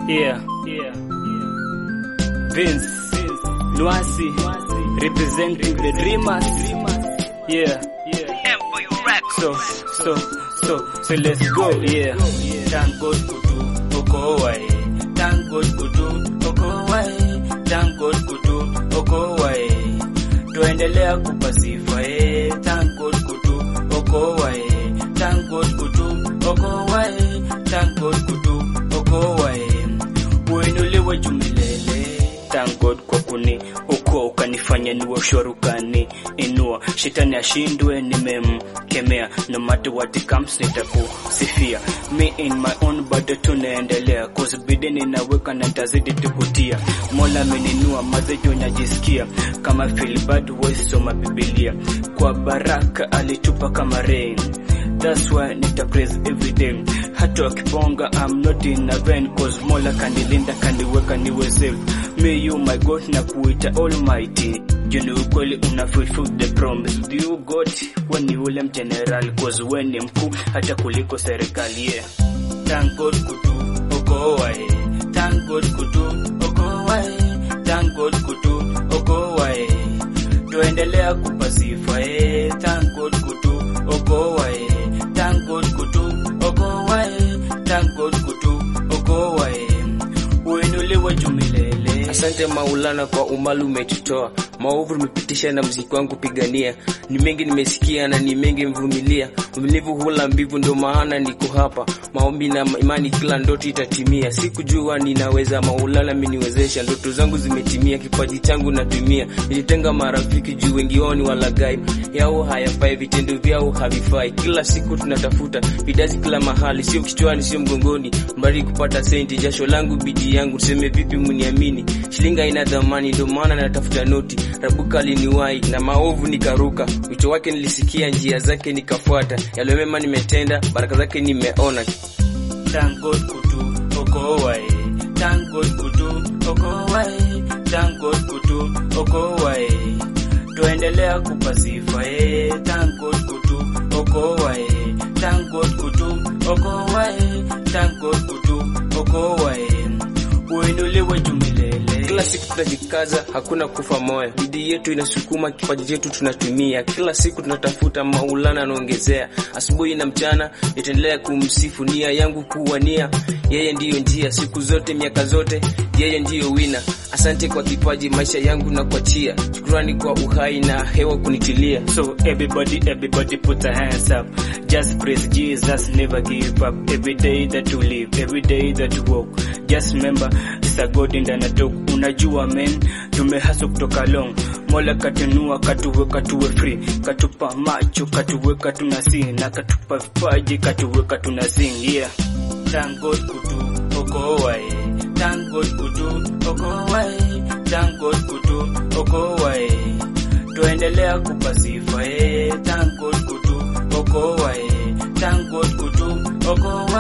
Yeah, yeah, Vince, Nwasi, representing the Dreamers. Yeah, yeah. So, so, so, so let's go. Yeah. Thank God kutu oko wae. Thank God kutu oko wae. Thank God kutu oko wae. Tuendelea kupa sifa eh. Thank God kutu oko wae. Thank God kutu oko wae. Thank God kutu oko wae. Uinuliwe juu milele. Thank God kwa kuni uko ukanifanya niwe shwari ukani inua shetani ashindwe, nimemkemea no matter what it comes, nitakusifia me in my own bado tunaendelea cause bideni naweka na tazidi tukutia Mola ameninua mazejo najisikia kama feel bad voice soma Biblia kwa baraka alitupa kama rain That's why nita praise every day. Hata wakiponga I'm not in a vain cause Mola kanilinda kaniweka niwe safe. Me you my God na kuita almighty. Juni ukweli una fulfill the promise. Do you God we ni ule mgeneral cause we ni mkuu hata kuliko serikali yeah. Thank God kutu oko wae. Thank God kutu oko wae. Thank God kutu oko wae. Tuendelea kupa sifa eh. Thank God kutu oko wae. Thank God kutu oko wae. Thank God kutu oko wae. Uinuliwe juu milele. Asante Maulana kwa umali umetutoa, maovu umepitisha na mziki wangu pigania. Ni mengi nimesikia na ni mengi mvumilia, uvumilivu hula mbivu, ndio maana niko hapa. Maombi na imani, kila ndoto itatimia. Sikujua ninaweza, Maulana ameniwezesha. Ndoto zangu zimetimia, kipaji changu natumia. Nilitenga marafiki juu wengi wao ni walaghai, yao hayafai, vitendo vyao havifai. Kila siku tunatafuta vidazi kila mahali, sio kichwani, sio mgongoni, mbali kupata senti. Jasho langu bidii yangu, tuseme vipi mniamini? Shilinga ina dhamani, ndio maana natafuta noti. Rabuka aliniwahi na maovu nikaruka, wito wake nilisikia, njia zake nikafuata. Yale mema nimetenda, baraka zake nimeona. Thank God kutu oko wae. Thank God kutu oko wae. Thank God kutu oko wae. Tuendelea kupa sifa eh. Thank God kutu oko wae. Thank God kutu oko wae. Thank God kutu oko wae. Uinuliwe juu milele. Kila siku tunajikaza, hakuna kufa moyo. Bidii yetu inasukuma, kipaji chetu tunatumia. Kila siku tunatafuta, Maulana anaongezea. Asubuhi na mchana nitaendelea kumsifu, nia yangu kuwania yeye ndiyo njia, siku zote, miaka zote, yeye ndiyo wina. Asante kwa kipaji, maisha yangu na kuachia. Shukrani kwa uhai na hewa kunitilia. So everybody, everybody put their hands up. Just praise Jesus, never give up. Every day that you live, every day that you walk. Just remember, it's a God in the talk. Unajua men, tumehaswa kutoka long. Mola katunua, katuweka tuwe free. Katupa macho, katuweka tunasi. Na katupa vipaji, katuweka tunasing. Yeah. Thank God kutu oko wae. Thank God kutu oko wae. Thank God kutu oko wae. Tuendelea kupa sifa eh. Thank God kutu oko wae. Thank God kutu oko wae.